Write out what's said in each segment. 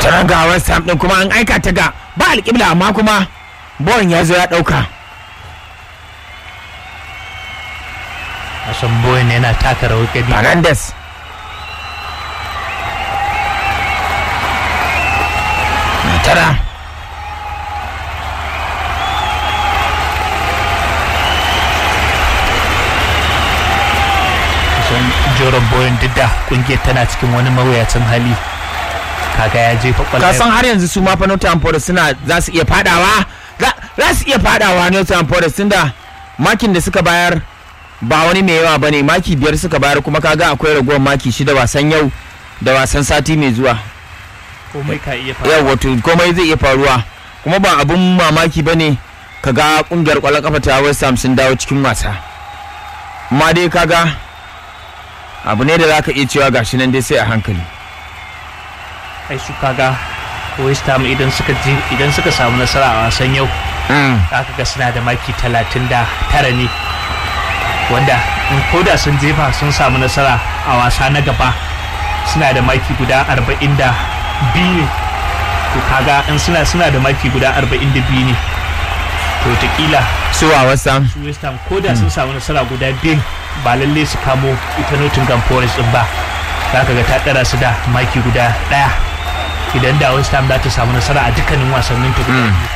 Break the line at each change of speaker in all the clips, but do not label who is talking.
tana ga west ham din kuma an aika ta ga ba alƙibla amma kuma bowen ya zo ya ɗauka
Hassan Bowen yana taka rawar gani
fernandes tara
kusan Joran Bowen duk da kungiyar tana cikin wani mawuyacin hali kaga ya jefa
ka
kwallon
san har yanzu su ma fa Nottingham Forest suna za su iya fadawa za za su iya fadawa Nottingham Forest tunda makin da suka bayar ba wani mai yawa bane maki biyar suka bayar kuma kaga akwai ragowar maki shida wasan yau da wasan sati mai zuwa
komai ka iya
yau wato komai zai iya faruwa kuma ba abun mamaki bane kaga kungiyar kwallon kafa ta West Ham sun dawo cikin wasa amma dai kaga abu ne da zaka iya cewa gashi nan dai sai a hankali
ai su kaga West Ham idan suka je idan suka samu nasara a wasan yau
mm.
aka ga suna da maki talatin da tara ne wanda in koda sun jefa sun samu nasara a wasa na gaba suna da maki guda arba'in da biyu ne to kaga in suna suna da maki guda arba'in da biyu ne to wataƙila
su a West Ham
su west ham koda sun samu nasara guda biyun ba lalle su kamo ita nottingham forest din ba za ka ga ta ɗara su da maki guda ɗaya idan da west ham za ta samu nasara a dukkanin wasannin ta guda
Mm.
biyu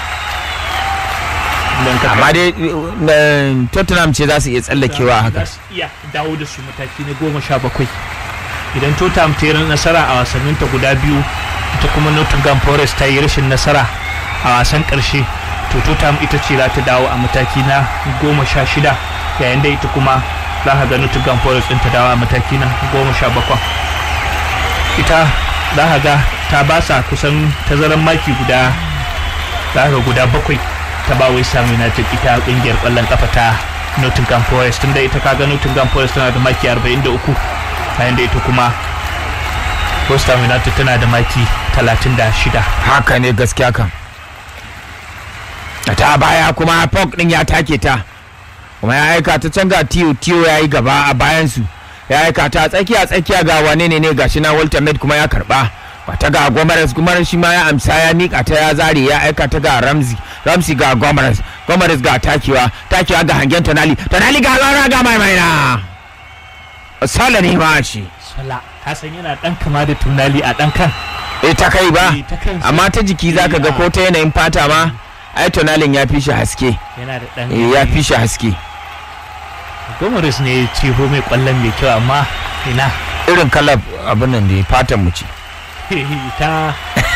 Idan ka
amma dai eh, Tottenham ce za su iya tsallakewa haka
za su iya dawo da su mataki na goma sha bakwai idan tottenham ta yi nasara a wasanninta guda biyu ita kuma nottingham forest ta yi rashin nasara a wasan karshe to tottenham ita ce za ta dawo a mataki na goma sha shida yayin da ita kuma za ka ga nottingham forest ɗin ta dawo a mataki na goma sha bakwai ita za ka ga ta ba sa kusan tazaran maki guda za ka ga guda bakwai ta ba wai Ham United ita kungiyar kwallon kafa ta Nottingham Forest tunda ita kaga Nottingham Forest tana da maki 43 yayin da ita kuma West Ham United tana da maki 36
haka ne gaskiya kan ta baya kuma Pog din ya take ta kuma ya aika ta can ga Tiyo Tiyo ya yi gaba a bayansu ya aika ta tsakiya tsakiya ga wane ne ne gashi na Walter Med kuma ya karba wata ga Gomares Gomares shi ma ya amsa ya nika ta ya zare ya aika ta ga Ramsey Ramsey ga Gomares Gomares ga takewa takewa ga hangen Tonali Tonali ga Lara ga mai maina Sala ne ma ce
Sala ka san yana dan kama da tunali a dan kan
eh ta kai ba
Eh, ta kansa.
amma ta jiki zaka ga ko ta yanayin fata ma ai tonalin ya fi shi haske
yana da dan
eh, ya fi shi haske
Gomaris ne ya ce mai kwallon mai kyau amma ina
irin kalar abin nan da fatan mu ce
ta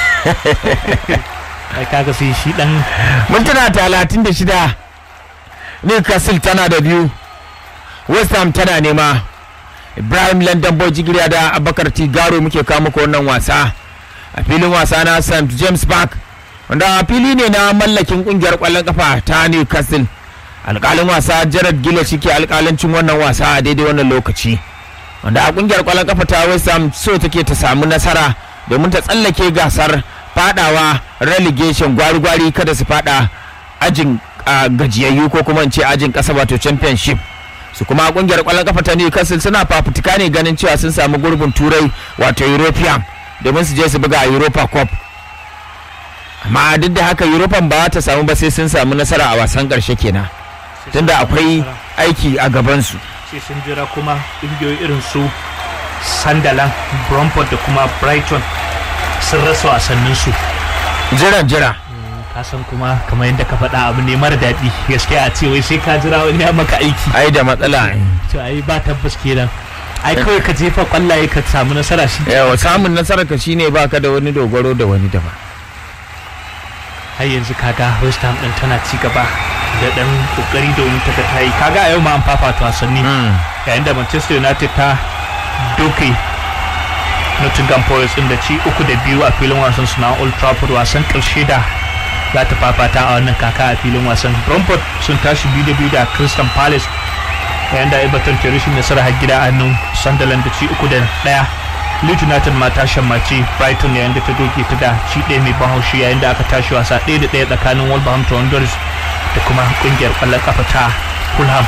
ai kaga sai shi dan
mintuna talatin da shida newcastle tana da biyu west ham tana nema ibrahim london boy jigiriya da abakar tigaro muke kawo muku wannan wasa a filin wasa na st james park wanda fili ne na mallakin kungiyar kwallon kafa ta newcastle alkalin wasa jared gila shi ke alkalancin wannan wasa a daidai wannan lokaci wanda a kungiyar kwallon kafa ta west ham so take ta samu nasara domin ta tsallake gasar fadawa relegation gwari-gwari kada su fada ajin ah, gajiyayyu ko kuma in ce ajin kasa wato championship su kuma kungiyar kwallon kafa ta Newcastle suna fafutuka ne ganin cewa sun samu gurbin turai wato European domin su je su buga a Europa Cup amma duk da haka European ba ta samu ba sai sun samu nasara a wasan karshe kenan tunda akwai aiki a gabansu
sai sun jira kuma ƙungiyoyi irin su Sunderland, Brentford da kuma Brighton sun rasa wasannin su
jiran jira
ka san kuma kamar yadda ka faɗa abu ne mara daɗi gaskiya a ce wai sai ka jira wani ya maka aiki
ai da matsala
to ai ba tabbas kenan ai kawai ka jefa kwallaye ka samu nasara shi
yawa samun nasarar ka shine baka da wani dogaro da wani daban
har yanzu kaga West Ham din tana ci gaba da dan kokari domin ta ga ta yi kaga a yau ma an fafata wasanni yayin da Manchester United ta doke Nottingham Forest din da ci uku da biyu a filin wasan su na Old Trafford wasan karshe da za ta fafata a wannan kaka a filin wasan Brentford sun tashi biyu da biyu da Crystal Palace yayin da Everton ke rashin nasara har gida a hannun Sunderland da ci uku da daya Leeds United ma ta shammaci Brighton yayin da ta doke ta da ci ɗaya mai ban haushi yayin da aka tashi wasa ɗaya da ɗaya tsakanin Wolverhampton Wanderers da kuma kungiyar ƙwallon kafa ta Fulham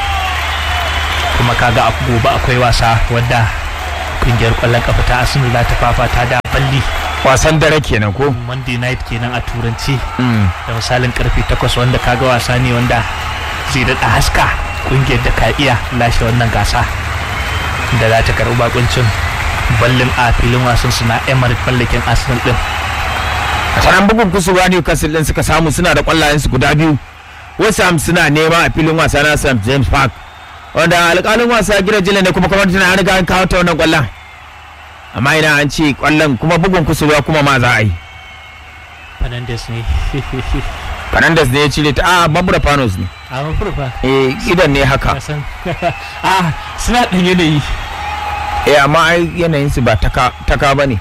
kuma kaga a gobe akwai wasa wadda kungiyar ƙwallon kafa ta Arsenal za ta fafata da balli
wasan dare kenan ko
monday night kenan a turanci
Mm.
da misalin karfe 8 wanda kaga wasa ne wanda zai daɗa haska kungiyar da ka iya lashe wannan gasa da za ta karɓi bakuncin ballin a filin wasan su na emirates mallakin arsenal din
a sanan bugun kusurwa Newcastle din suka samu suna da kwallayen su guda biyu West Ham suna nema a filin wasa na St James Park wanda alƙalin wasa gida jila ne kuma kamar tana riga an kawo ta wannan kwallon amma ina an ce kwallon kuma bugun kusurwa kuma ma za a yi
fernandes ne
Fernandes ne ya cire ta a Mabura Panos ne
a mafurfa
eh idan ne haka
kasan a suna ɗan yanayi
eh amma ai yanayin su ba taka taka bane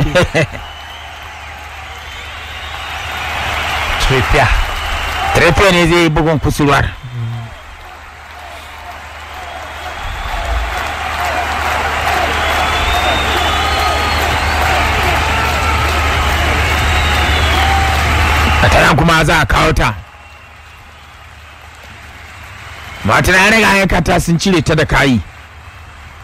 trippier
Treppier ne zai yi bugun kusurwar a tana kuma za a kawo ta mata na riga ya kata sun cire ta da kayi